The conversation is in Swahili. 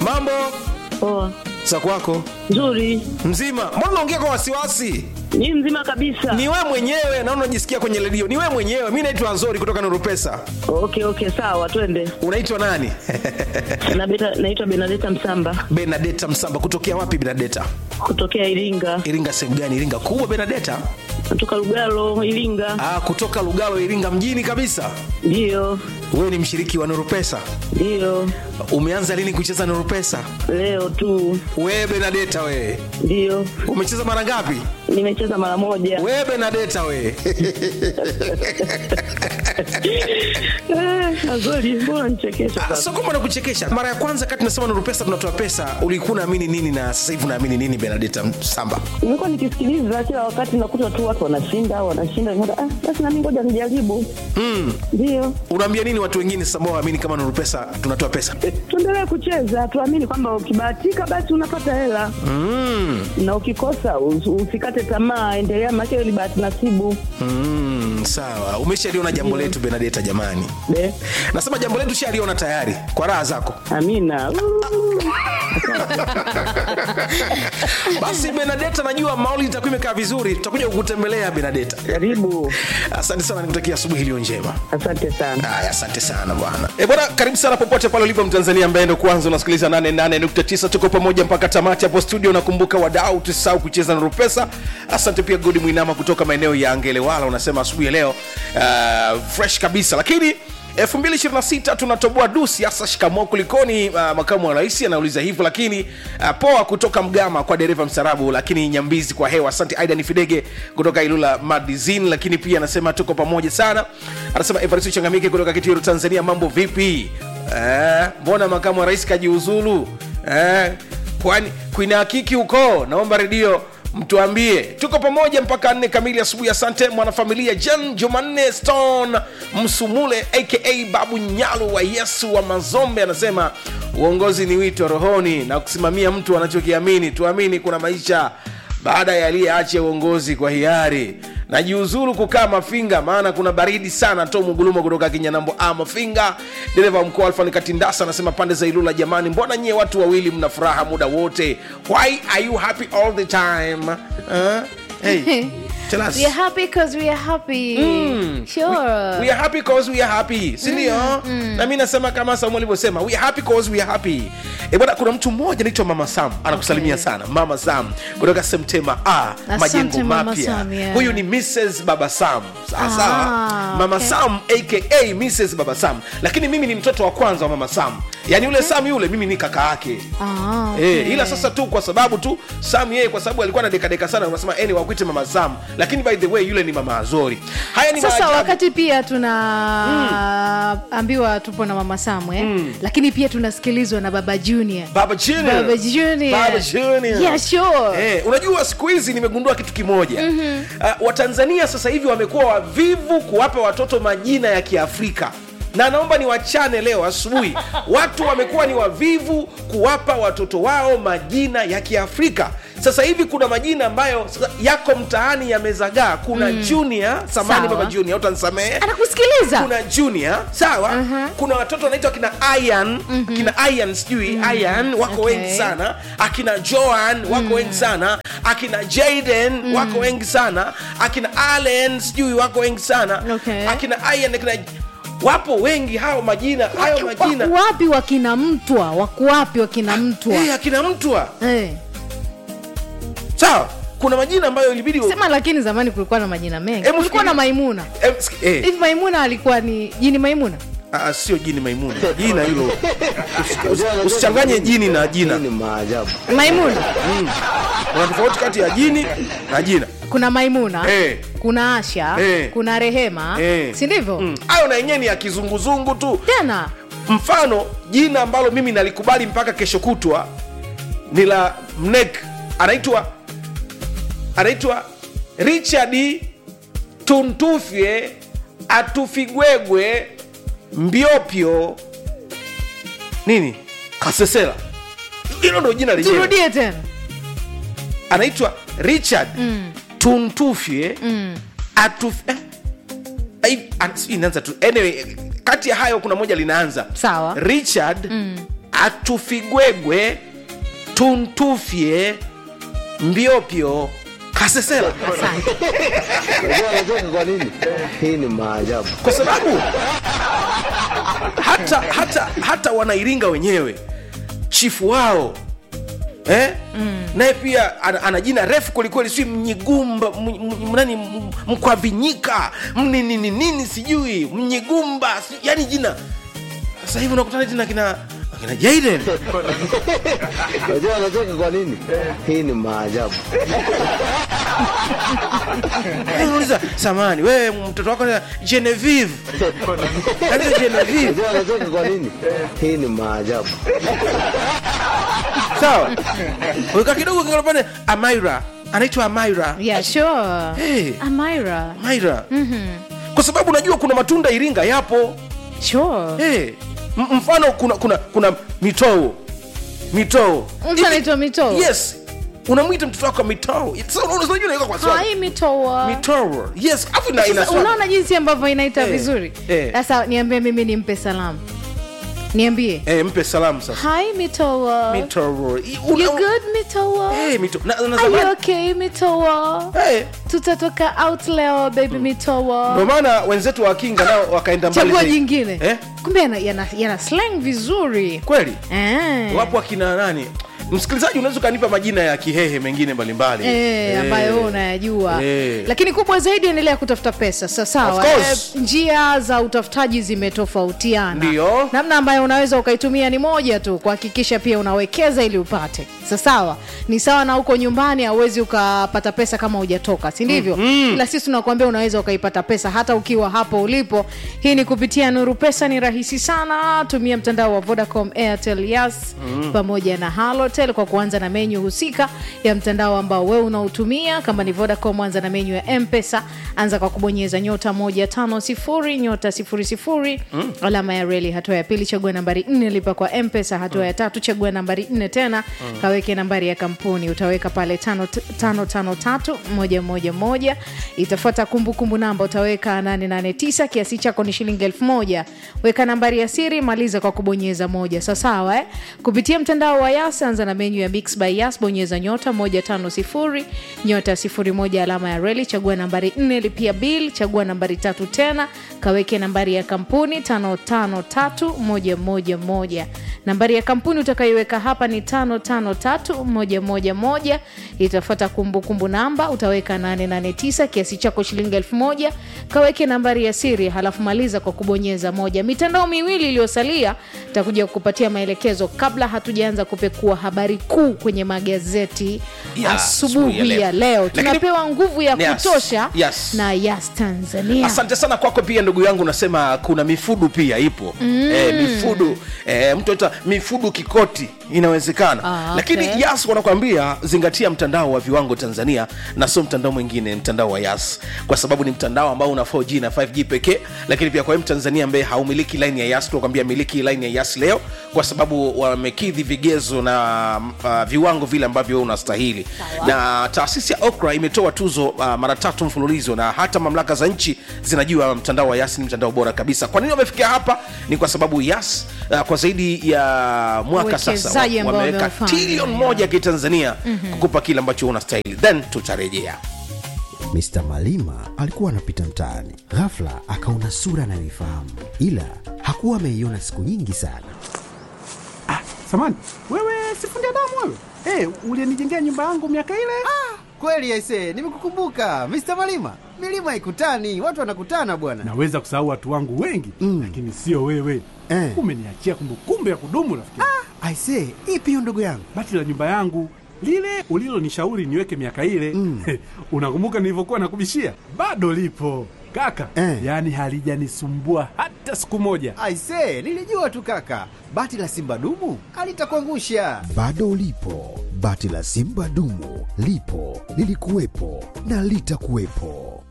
mambo Poa. za kwako Nzuri. mzima mbona unaongea kwa wasiwasi Ni mzima kabisa. ni we mwenyewe naona unajisikia kwenye redio ni we mwenyewe mi naitwa nzori kutoka nurupesa Okay, okay, sawa, twende. unaitwa nani Na beta, naitwa Benadeta Msamba benadeta msamba kutokea wapi benadeta kutokea Iringa. iringa sehemu gani iringa kubwa benadeta Kutoka Lugalo, Iringa. ah, kutoka lugalo iringa mjini kabisa Ndio. wewe ni mshiriki wa nurupesa Ndio. umeanza lini kucheza nurupesa Leo tu. wewe benadeta wewe Ndio. umecheza mara ngapi Nimecheza mara moja. wewe benadeta wewe Eh, Azori, mbona nichekesha Ah, sasa? so kwamba nakuchekesha mara ya kwanza kati nasema nuru pesa tunatoa pesa ulikuwa unaamini nini na sasa hivi unaamini nini benadeta samba Nimekuwa nikisikiliza kila wakati nakuta tu watu wanashinda, wanashinda. Nikaona, Ah, basi na mimi ngoja nijaribu. Ndio. unaambia nini watu wengine sasa ambao waamini kama nuru pesa tunatoa pesa tuendelee kucheza tuamini kwamba ukibahatika basi unapata hela mm. na ukikosa us- usikate tamaa endelea make ni bahati nasibu Mm, sawa umeshaliona jambo letu benadeta jamani Be, nasema jambo letu shaliona tayari kwa raha zako amina Uu. basi benadeta najua mauli itakuwa imekaa vizuri tutakuja kukutembelea benadeta karibu asante sana nikutakia asubuhi iliyo njema asante sana haya asante sana bwana e bwana karibu sana popote pale ulipo mtanzania ambaye ndo kwanza unasikiliza 88.9 tuko pamoja mpaka tamati hapo studio nakumbuka wadau tusisahau kucheza na rupesa asante pia godi mwinama kutoka maeneo ya angelewala unasema asubuhi ya leo uh, fresh kabisa lakini 226 tunatoboa dusi hasa shikamoo kulikoni uh, makamu wa rais anauliza hivyo lakini uh, poa kutoka mgama kwa dereva msarabu lakini nyambizi kwa hewa asante aidan fidege kutoka ilula madizin lakini pia anasema tuko pamoja sana anasema evaristo changamike kutoka kitiru tanzania mambo vipi eh, mbona makamu wa rais kajiuzulu eh, kwani kuina hakiki huko naomba redio mtuambie tuko pamoja mpaka nne kamili asubuhi asante mwanafamilia jan jumanne stone msumule aka babu nyalu wa yesu wa mazombe anasema uongozi ni wito rohoni na kusimamia mtu anachokiamini tuamini kuna maisha baada ya aliyeacha uongozi kwa hiari najiuzuru kukaa mafinga maana kuna baridi sana to mugulumo kutoka kinyanambo a mafinga dereva wa mkoa alfani katindasa anasema pande za ilula jamani mbona nyie watu wawili mna furaha muda wote why are you happy all the time uh? hey, tell us. We are happy because we are happy. Sure. we are happy cause we are happy sindio na mi nasema kama saumu alivyosema we are happy cause we are happy e bwana kuna mtu mmoja anaitwa mama sam anakusalimia Okay. sana mama sam kutoka semtema a Asante, majengo Mama mapya Sam, yeah. huyu ni mrs baba sam sawa sawa Ah, mama okay. sam aka mrs baba sam lakini mimi ni mtoto wa kwanza wa mama sam yaani yule sam yule mimi ni kaka yake Ah, okay. Eh, ila sasa tu kwa sababu tu sam yeye kwa sababu alikuwa na dekadeka sana unasema eni wakwite mama sam lakini by the way yule ni mama azori haya ni sasa maajabu. wakati pia tunaambiwa tupo na mama samwe lakini pia tunasikilizwa na baba junior Baba Junior. Baba Junior. Baba Junior. Yeah, sure. Eh, unajua siku hizi nimegundua kitu kimoja mm-hmm. uh, watanzania sasa hivi wamekuwa wavivu kuwapa watoto majina ya kiafrika na naomba ni wachane leo asubuhi watu wamekuwa ni wavivu kuwapa watoto wao majina ya kiafrika sasa hivi kuna majina ambayo sasa yako mtaani yamezagaa kuna mm. junior samani Sawa. baba junior utansamehe anakusikiliza kuna junior sawa uh-huh. kuna watoto wanaitwa kina ian mm-hmm. kina ian sijui mm-hmm. ian wako Okay. wengi sana akina joan wako mm. wengi sana akina jaden mm. wako wengi sana akina allen sijui wako wengi sana Okay. akina ian akina wapo wengi hao majina hayo majina Wako wapi wakina mtwa wako wapi wakina mtwa hey, akina mtwa Eh. sawa kuna majina ambayo ilibidi sema lakini zamani kulikuwa na majina mengi Hebu kulikuwa na fikiria- maimuna Eh, siki- eh, hivi maimuna alikuwa ni jini maimuna ah, sio jini maimuna jina hilo Usi- usi- usichanganye jini na jina ni maajabu maimuna kuna tofauti kati ya jini na jina kuna maimuna Eh. kuna asha Eh. kuna rehema Eh. si ndivyo Mm. hayo na yenyewe ni ya kizunguzungu tu tena mfano jina ambalo mimi nalikubali mpaka kesho kutwa ni la mnek anaitwa anaitwa richard tuntufye atufigwegwe mbiopyo nini kasesela hilo ndo jina lenyewe turudie tena anaitwa richard mm. tuntufye mm. atuf eh, ai- an- sijui inaanza tu anyway kati ya hayo kuna moja linaanza Sawa. richard mm. atufigwegwe tuntufye mbiopyo kasesela asante Unajua anacheka kwa nini? Hii ni maajabu. kwa sababu hata hata hata wanairinga wenyewe chifu wao eh? mm. naye pia ana, ana jina refu kwelikweli si mnyigumba m- m- nani m- mkwavinyika mninini nini sijui mnyigumba si, yani jina sasa hivi unakutana tena kina kina jaden Unajua anacheka kwa nini? Hii ni maajabu. uliza samani wewe mtoto wako na genevieve Yaani genevieve Unajua anacheka kwa nini? Hii ni maajabu. sawa weka kidogo kingine pale amaira anaitwa amaira yeah sure Hey. amira amaira kwa sababu unajua kuna matunda iringa yapo sure hey. mfano kuna kuna kuna mitoo mitoo mtu anaitwa mitoo yes unamwita mtoto wako mitoo Sasa unaona- unajua unaweka kwa swali hai mitoa mitoo yes afu ina ina Sasa swali. unaona jinsi ambavyo inaita Eh, vizuri eh. sasa niambie mimi nimpe salamu niambie eh mpe salamu sasa hi mitoa mitoo you good mitoa eh mitoo na, na are you zamani okay mitoa eh tutatoka out leo baby mitoa ndio maana wenzetu wa kinga nao wakaenda mbali chagua zaidi. jingine eh kumbe yana, yana, yana slang vizuri kweli eh. wapo akina nani msikilizaji unaweza ukanipa majina ya kihehe mengine mbalimbali Eh, ambayo wewe unayajua Eh. lakini kubwa zaidi endelea kutafuta pesa Sa- sawa Of course. eh, njia za utafutaji zimetofautiana Ndio. namna ambayo unaweza ukaitumia ni moja tu kuhakikisha pia unawekeza ili upate Sa- sawa ni sawa na huko nyumbani hauwezi ukapata pesa kama hujatoka si ndivyo mm-hmm. ila sisi tunakuambia unaweza ukaipata pesa hata ukiwa hapo ulipo hii ni kupitia nuru pesa ni rahisi sana tumia mtandao wa vodacom airtel yas mm-hmm. pamoja na halotel kwa kuanza na menyu husika ya mtandao ambao wewe unautumia kama ni vodacom anza na menyu ya mpesa anza kwa kubonyeza nyota moja tano sifuri nyota sifuri sifuri mm. alama ya reli hatua ya pili chagua nambari nne lipa kwa mpesa hatua ya tatu chagua nambari nne tena mm. kaweke nambari ya kampuni utaweka pale tano tano tano tatu moja moja moja itafuata kumbukumbu namba utaweka 889 kiasi chako ni shilingi elfu moja weka nambari ya siri maliza kwa kubonyeza moja sawasawa eh? kupitia mtandao wa yas anza na menyu ya mix by yas bonyeza nyota 150 nyota 01 alama ya reli chagua nambari 4 lipia bil chagua nambari tatu tena kaweke nambari ya kampuni 553111 nambari ya kampuni utakayoiweka hapa ni 553111 itafuata kumbukumbu namba utaweka 889 kiasi chako shilingi 1000 kaweke nambari ya siri halafu maliza kwa kubonyeza moja mitandao miwili iliyosalia takuja kukupatia maelekezo kabla hatujaanza kupekua habari kuu kwenye magazeti Ya, asubuhi asubuhi ya ya leo. leo Lakini- tunapewa nguvu ya Yes, kutosha yes. na yas tanzania asante sana kwako pia ndugu yangu unasema kuna mifudu pia ipo mm. e, mifudu e, mtu ata mifudu kikoti inawezekana Ah, okay. lakini yas wanakwambia zingatia mtandao wa viwango tanzania na sio mtandao mwingine mtandao wa yas kwa sababu ni mtandao ambao una 4g na 5g pekee lakini pia kwa wewe mtanzania ambaye haumiliki line ya yas tunakwambia miliki line ya yas leo kwa sababu wamekidhi vigezo na uh, viwango vile ambavyo wewe unastahili na taasisi ya okra imetoa tuzo uh, mara tatu mfululizo na hata mamlaka za nchi zinajua mtandao wa yas ni mtandao bora kabisa kwa nini wamefikia hapa ni kwa sababu yas uh, kwa zaidi ya mwaka sasa Uwekezaji wa- ambao wameweka wameufanya, trilioni yeah. moja ya kitanzania mm-hmm. kukupa kile ambacho unastahili then tutarejea Mr. Malima alikuwa anapita mtaani, ghafla akaona sura anayoifahamu, ila hakuwa ameiona siku nyingi sana. Samani, wewe sifundi damu wewe? Hey, ulienijengea nyumba yangu miaka ile? Kweli aise, nimekukumbuka Mr. Malima. Milima haikutani, watu wanakutana bwana. Naweza kusahau watu wangu wengi mm. lakini sio wewe Eh. umeniachia kumbukumbu ya kudumu rafiki. Aise, ipi hiyo ndugu yangu? Bati la nyumba yangu lile ulilonishauri niweke miaka ile mm. unakumbuka nilivyokuwa nakubishia? Bado lipo kaka Eh. yaani halijanisumbua hata siku moja. Aise, nilijua tu kaka, bati la simba dumu alitakuangusha. Bado lipo bati la Simba dumu, lipo lilikuwepo na litakuwepo.